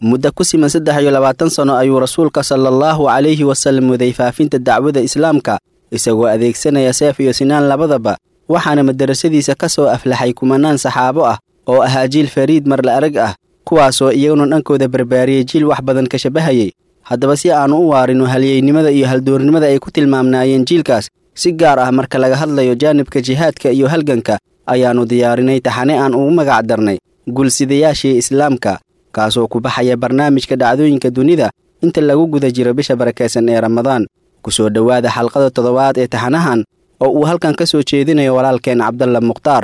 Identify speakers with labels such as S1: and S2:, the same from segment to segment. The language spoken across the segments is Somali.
S1: muddo ku siman saddex iyo labaatan sanno ayuu rasuulka sala allahu calayhi wasallam waday faafinta dacwada islaamka isagoo adeegsanaya seef iyo sinaan labadaba waxaana madarasadiisa ka soo aflaxay kumanaan saxaabo ah oo ahaa jiil fariid marla arag ah kuwaasoo iyaguna dhankooda barbaariyey jiil wax badan ka shabahayay haddaba si aannu u waarino halyeynimada iyo haldoornimada ay ku tilmaamnaayeen jiilkaas si gaar ah marka laga hadlayo jaanibka jihaadka iyo halganka ayaannu diyaarinay taxane aan ugu magac darnay gulsidayaashii islaamka kaasoo ku baxaya barnaamijka dhacdooyinka dunida inta lagu guda jiro bisha barakaysan ee ramadaan ku soo dhowaada xalqada toddobaad ee taxanahan oo uu halkan ka soo jeedinayo walaalkeen cabdalla mukhtaar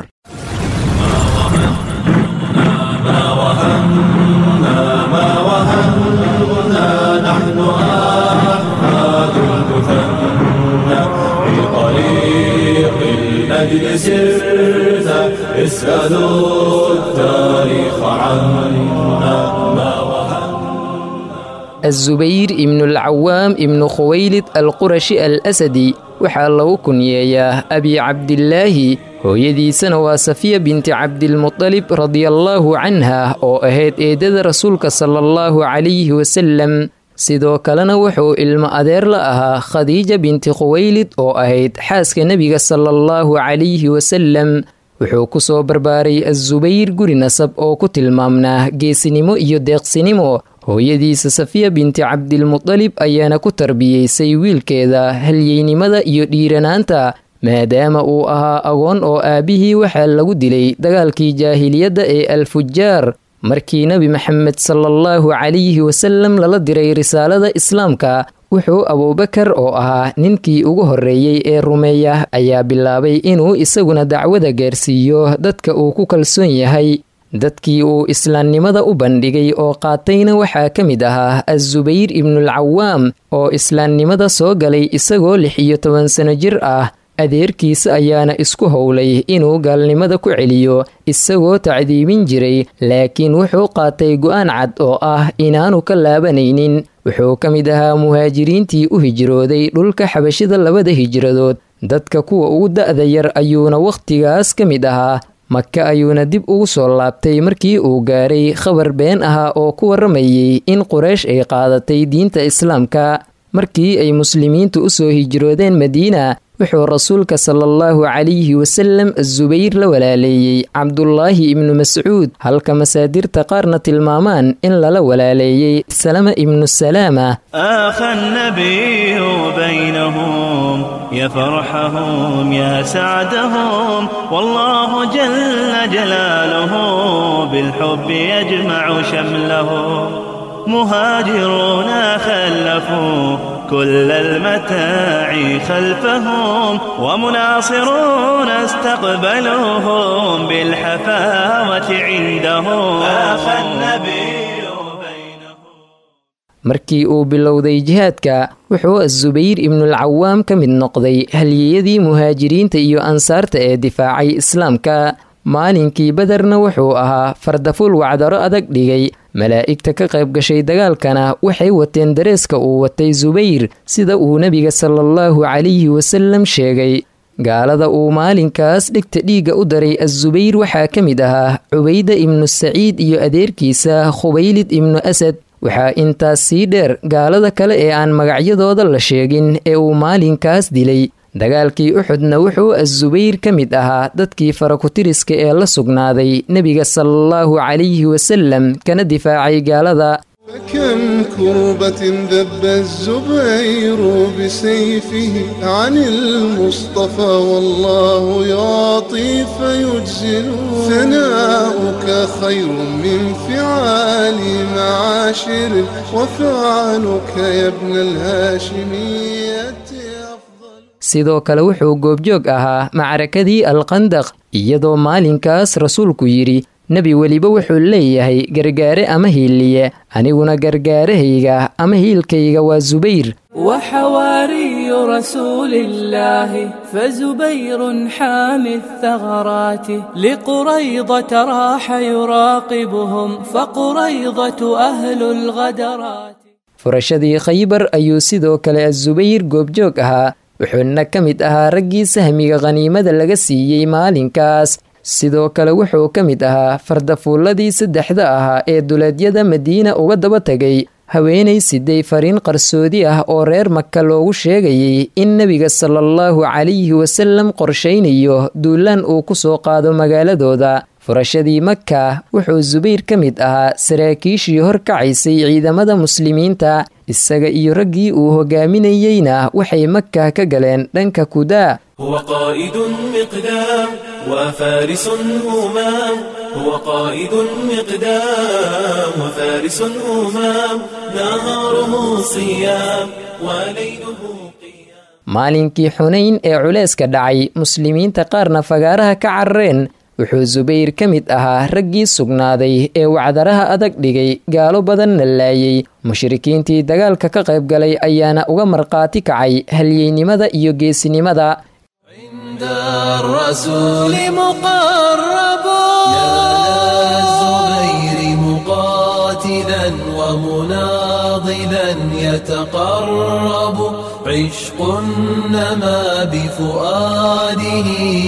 S2: الأجل سرت اسألوا التاريخ عنا ما
S3: الزبير ibnu alcawaam ibnu khuwaylid alqurashi al asadi waxaa lagu kunyeeyaa abi cabdilaahi hooyadiisana waa safiya binti cabdilmutalib radiallaahu canha oo ahayd eedada rasuulka sala allahu calayhi wasalem sidoo kalena wuxuu ilmo adeer la ahaa khadiija binti khuwaylid oo ahayd xaaska nebiga sala allahu calayhi wasalem wuxuu ku soo barbaaray azubayr guri nasab oo ku tilmaamnaa geesinimo iyo deeqsinimo hooyadiisa safiya binti cabdilmutalib ayaana ku tarbiyeysay wiilkeeda halyeynimada iyo dhiiranaanta maadaama uu ahaa agoon oo aabbihii waxaa lagu dilay dagaalkii jaahiliyadda ee alfujaar markii nebi maxamed sala allahu calayhi wasalem lala diray risaalada islaamka wuxuu abuubakar oo ahaa ninkii ugu horreeyey ee rumeeya ayaa bilaabay inuu isaguna dacwada gaarsiiyo dadka uu ku kalsoon yahay dadkii uu islaamnimada u bandhigay oo qaatayna waxaa ka mid ahaa azubayr ibnualcawaam oo islaamnimada soo galay isagoo lix iyo toban sano jir ah adeerkiisa ayaana isku howlay inuu gaalnimada ku celiyo isagoo tacdiibin jiray laakiin wuxuu qaatay go'aan cad oo ah inaanu ka laabanaynin wuxuu ka mid ahaa muhaajiriintii u hijrooday dhulka xabashida labada hijradood dadka kuwa ugu da'da yar ayuuna wakhtigaas ka mid ahaa maka ayuuna dib ugu soo laabtay markii uu gaaray khabar been ahaa oo ku warramayey in quraysh ay qaadatay diinta islaamka markii ay muslimiintu u soo hijroodeen madiina wuxuu rasuulka sala allahu calayhi wasalem azubayr la walaaleeyey cabdulaahi ibnu mascuud halka masaadirta qaarna tilmaamaan in lala walaaleeyey salama ibnu salaama
S4: آخى النبي بينهم يا فرحهم يا سعدهم والله جل جلاله بالحب يجمع شملهم مهاجرون خلفوا كل المتاع خلفهم ومناصرون استقبلوهم بالحفاوة عندهم آخى النبي
S3: markii uu bilowday jihaadka wuxuu azubayr ibnualcawaam ka mid noqday halyeyadii muhaajiriinta iyo ansaarta ee difaacay islaamka maalinkii baderna wuxuu ahaa fardaful wacdaro adag dhigay malaa'igta ka qayb gashay dagaalkana waxay wateen dareeska uu watay subayr sida uu nebiga salaallahu calayhi wasalem sheegay gaalada uu maalinkaas dhegta dhiigga u daray azubayr waxaa ka mid ahaa cubayda ibnu saciid iyo adeerkiisa khubaylid ibnu asad waxaa intaas sii dheer gaalada kale ee aan magacyadooda la sheegin ee uu maalinkaas dilay dagaalkii uxudna wuxuu azubayr ka mid ahaa dadkii farakutiriska ee la sugnaaday nebiga salaallahu calayhi wasalem kana difaacay gaalada
S5: فكم كربة ذب الزبير بسيفه عن المصطفى والله يعطي فيجزل ثناؤك خير من فعال معاشر وفعلك يا ابن الهاشمية
S3: sidoo kale wuxuu goobjoog ahaa macrakadii alqandaq iyadoo maalinkaas rasuulku yidhi nebi weliba wuxuu leeyahay gargaare ama hiiliye aniguna gargaarahayga ama hiilkayga waa subayr
S6: وحواري رسول الله فزبير حامي الثغرات لقريضة راح يراقبهم فقريضة أهل الغدرات
S3: furashadii khaybar ayuu sidoo kale azubayr goobjoog ahaa wuxuuna ka mid ahaa raggii sahmiga khaniimada laga siiyey maalinkaas sidoo kale wuxuu ka mid ahaa fardafuulladii saddexda ahaa ee duleedyada madiina uga daba tegay haweenay siday fariin qarsoodi ah oo reer maka loogu sheegayay in nebiga salaallahu calayhi wasalam qorshaynayo duulaan uu ku soo qaado magaaladooda furashadii maka wuxuu subayr ka mid ahaa saraakiishii horkacaysay ciidamada muslimiinta isaga iyo raggii uu hogaaminayeyna waxay maka ka galeen dhanka kudaa
S2: هو قائد مقدام وفارس همام هو قائد مقدام وفارس همام نهاره صيام وليله
S3: maalinkii xunayn ee culeyska dhacay muslimiinta qaarna fagaaraha ka carareen wuxuu subayr ka mid ahaa raggii sugnaaday ee wacdaraha adag dhigay gaalo badanna laayay mushrikiintii dagaalka ka qayb galay ayaana uga markhaati kacay halyeynimada iyo geesinimada
S7: الرسول مقرب الزبير مقاتلا ومناضلا يتقرب عشق نما بفؤاده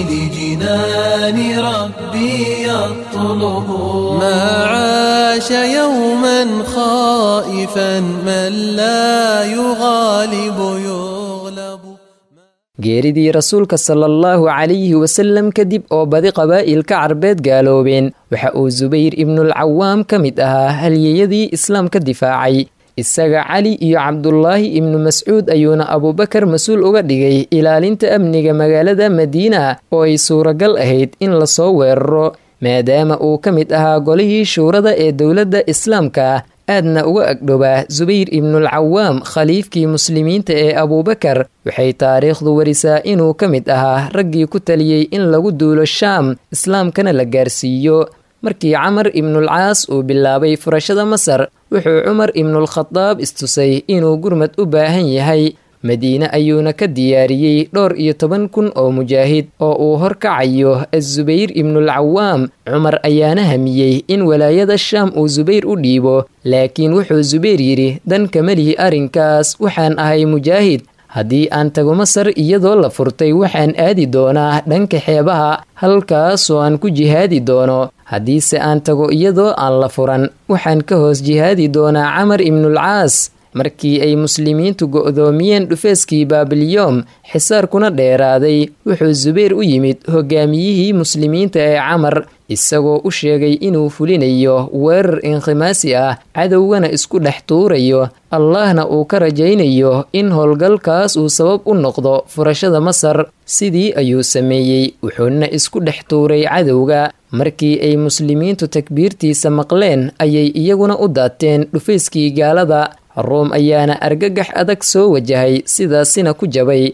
S7: لجنان ربي يطلب ما عاش يوما خائفا من لا يغالب يغلب
S3: geeridii rasuulka salaallahu calayhi wasalam kadib oo badi qabaa'ilka carbeed gaaloobeen waxa uu subayr ibnulcawaam ka mid ahaa halyeyadii islaamka difaacay isaga cali iyo cabdulaahi ibnu mascuud ayuuna abuubakar mas-uul uga dhigay ilaalinta amniga magaalada madiina oo ay suuragal ahayd in lasoo weeraro maadaama uu ka mid ahaa golihii shuurada ee dowladda islaamka aadna uga agdhowaa subayr ibnulcawaam khaliifkii muslimiinta ee abuubakar waxay taariikhdu warisaa inuu ka mid ahaa raggii ku taliyey in lagu duulo shaam islaamkana la gaarsiiyo markii camar ibnulcaas uu bilaabay furashada masar wuxuu cumar ibnulkhadaab istusay inuu gurmad u baahan yahay madiine ayuuna ka diyaariyey dhowr iyo toban kun oo mujaahid oo uu horkacayo azubayr ibnulcawaam cumar ayaana hamiyey in walaayada shaam uu subayr u dhiibo laakiin wuxuu subayr yidhi dan kamalihi arrinkaas waxaan ahay mujaahid haddii aan tago masar iyadoo la furtay waxaan aadi doonaa dhanka xeebaha halkaasoo aan ku jihaadi doono haddiise aan tago iyadoo aan la furan waxaan ka hoos jihaadi doonaa camar ibnulcaas markii ay muslimiintu go'doomiyeen dhufeeskii baabilyoom xisaarkuna dheeraaday wuxuu subayr u yimid hogaamiyihii muslimiinta ee camar isagoo u sheegay inuu fulinayo weerar inkhimaasi ah cadowgana isku dhex tuurayo allahna uu ka rajaynayo in howlgalkaas uu sabab u noqdo furashada masar sidii ayuu sameeyey wuxuuna isku dhex tuuray cadowga markii ay muslimiintu takbiirtiisa maqleen ayay iyaguna u daateen dhufayskii gaalada room ayaana argagax adag soo wajahay sidaasina ku jabay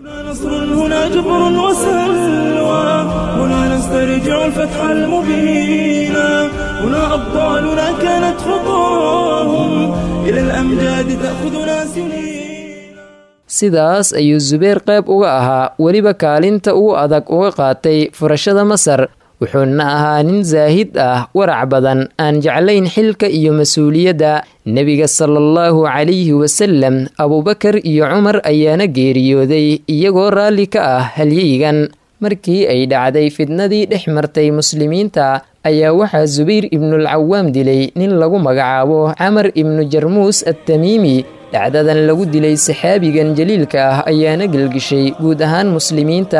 S2: نسترجع الفتح المبين هنا أبطالنا كانت خطاهم إلى الأمجاد تأخذنا سنين
S3: sidaas ayuu subayr qayb uga ahaa weliba kaalinta ugu adag uga qaatay furashada masar wuxuuna ahaa nin saahid ah warac badan aan jeclayn xilka iyo mas-uuliyadda nebiga salaallahu calayhi wasalam abuubakar iyo cumar ayaana geeriyooday iyagoo raalli ka ah halyeygan markii ay dhacday fidnadii dhex martay muslimiinta ayaa waxaa subayr ibnulcawaam dilay nin lagu magacaabo camar ibnu jarmuus attamiimi dhacdadan lagu dilay saxaabigan jaliilka ah ayaana gelgishay guud ahaan muslimiinta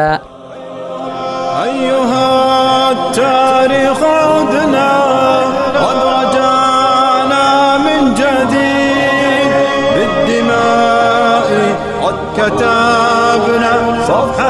S2: كتبنا صفحة